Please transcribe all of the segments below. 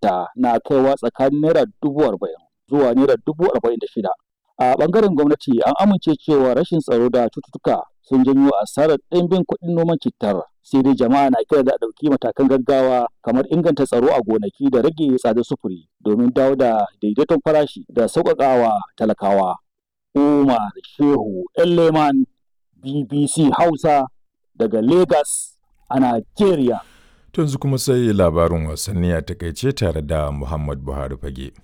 ta na kaiwa tsakanin naira dubu arba'in zuwa naira dubu arba'in da shida. A ɓangaren gwamnati an amince cewa rashin tsaro da cututtuka sun janyo asarar ɗimbin kuɗin noman cittar. Sai dai jama'a na kira da a ɗauki matakan gaggawa kamar inganta tsaro a gonaki da rage tsadar sufuri domin dawo da daidaiton farashi da sauƙaƙawa talakawa. Umar Shehu Leman BBC Hausa daga Lagos a Najeriya. yanzu kuma sai labarin wasanni a takaice tare da Muhammad Buhari fage.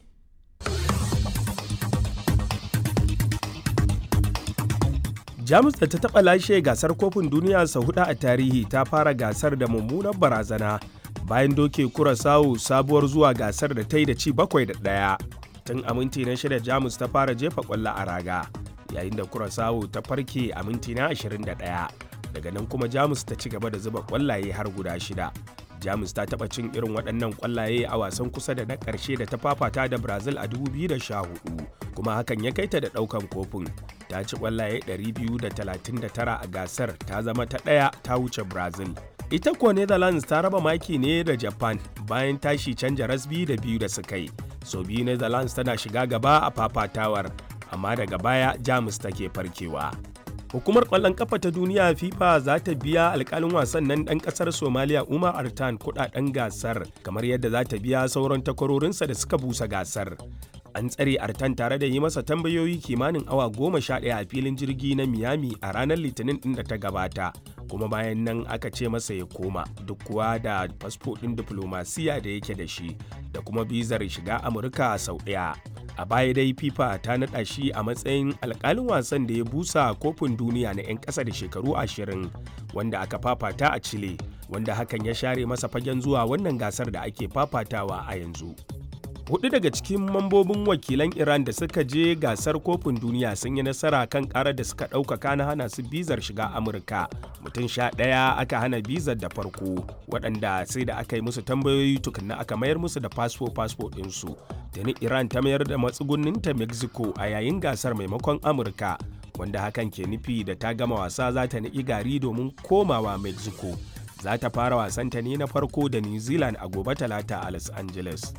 jamus da ta taɓa lashe gasar kofin duniya sau hudu a tarihi ta fara gasar da mummunar barazana bayan doke kurasawu sabuwar zuwa gasar da ta yi da ci bakwai da ɗaya tun a minti na shida jamus ta fara jefa ƙwallo a raga yayin da kurasawu ta farke a minti na 21 daga nan kuma jamus ta ci gaba da zuba ƙwallaye har guda shida jamus ta taɓa cin irin waɗannan ƙwallaye a wasan kusa da na ƙarshe da ta fafata da brazil a 2014 kuma hakan ya kai ta da ɗaukan kofin ta ci ƙwallaye 239 a gasar ta zama ta ɗaya ta wuce brazil ita kuwa netherlands ta raba maki ne da japan bayan tashi canja rasbi da biyu da suka yi sau biyu netherlands tana shiga gaba a fafatawar amma daga baya jamus take farkewa hukumar kwallon kafa ta duniya fifa za ta biya alkalin wasan nan dan kasar somaliya umar artan kudaden gasar kamar yadda za ta biya sauran takwarorinsa da suka busa gasar an tsare artan tare da yi masa tambayoyi kimanin awa goma sha ɗaya a filin jirgi na miami a ranar litinin ɗin da ta gabata kuma bayan nan aka ce masa ya koma duk kuwa da fasfo ɗin diflomasiya da yake da shi da kuma bizar shiga amurka sau ɗaya a baya dai fifa ta naɗa shi a matsayin alkalin wasan da ya busa kofin duniya na 'yan ƙasa da shekaru ashirin wanda aka fafata a chile wanda hakan ya share masa fagen zuwa wannan gasar da ake fafatawa a yanzu hudu daga cikin mambobin wakilan iran da suka je gasar kofin duniya sun yi nasara kan karar da suka ɗaukaka na hana su bizar shiga amurka mutum sha ɗaya aka hana bizar da farko waɗanda sai da aka yi musu tambayoyi tukunna aka mayar musu da fasfo fasfo ɗinsu tuni iran ta mayar da matsugunninta mexico a yayin gasar maimakon amurka wanda hakan ke nufi da ta gama wasa za ta niƙi gari domin komawa mexico za ta fara wasanta ne na farko da new zealand a gobe talata a los angeles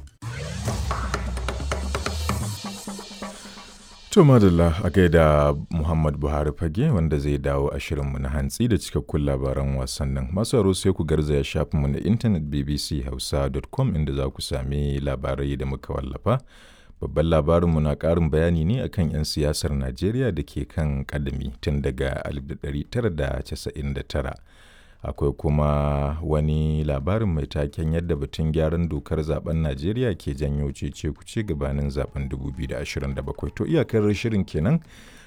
To madalla a gaida Muhammad Buhari fage wanda zai dawo a shirinmu na hantsi da cikakkun labaran wasannin. Masu aro sai ku garzaya shafinmu na intanet bbchausa.com inda za ku sami labarai da muka wallafa. Babban labarinmu na ƙarin bayani ne akan 'yan siyasar Najeriya da ke kan ƙadami tun daga 1999. akwai kuma wani labarin mai taken yadda batun gyaran dokar zaben najeriya ke janyo cece kuce gabanin zaben 2027 to iyakar shirin kenan